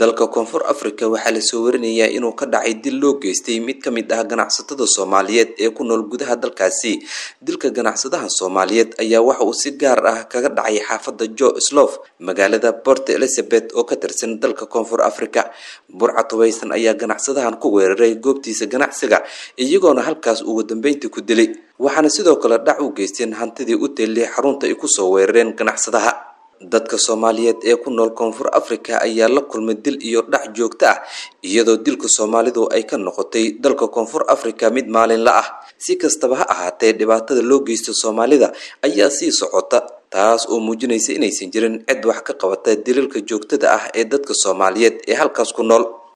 dalka koonfur africa waxaa lasoo warinayaa inuu ka dhacay dil loo geystay mid ka mid ah ganacsatada soomaaliyeed ee ku nool gudaha dalkaasi dilka ganacsadaha soomaaliyeed ayaa waxa uu si gaar ah kaga dhacay xaafada jo slof magaalada port elizabeth oo ka tirsan dalka koonfur africa burca tubaysan ayaa ganacsadahan ku weeraray goobtiisa ganacsiga iyagoona halkaas ugu dambeyntii ku dilay waxaana sidoo kale dhac u geysteen hantidii u teellay xarunta ay kusoo weerareen ganacsadaha dadka soomaaliyeed ee ku nool koonfur africa ayaa la kulmay dil iyo dhac joogto ah iyadoo dilka soomaalidu ay ka noqotay dalka koonfur africa mid maalinla ah si kastaba ha ahaatee dhibaatada loo geysto soomaalida ayaa sii socota taas oo muujinaysa inaysan jirin cid wax ka qabata daliilka joogtada ah ee dadka soomaaliyeed ee halkaas ku nool